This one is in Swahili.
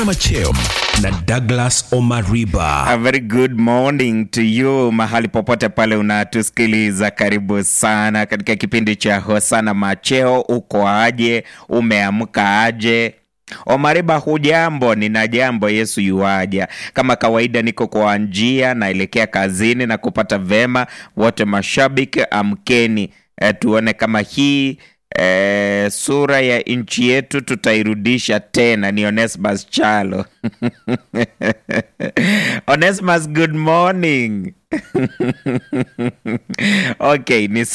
Macheo na Douglas Omariba. A very good morning to you mahali popote pale unatusikiliza, karibu sana katika kipindi cha Hosana Macheo. Uko aje? Umeamka aje? Omariba, hujambo? Nina jambo, Yesu yuaja. Kama kawaida, niko kwa njia naelekea kazini na kupata vema. Wote mashabiki, amkeni e, tuone kama hii e, sura ya nchi yetu tutairudisha tena. Ni Onesmus Chalo. Onesmus, good morning. Okay, ni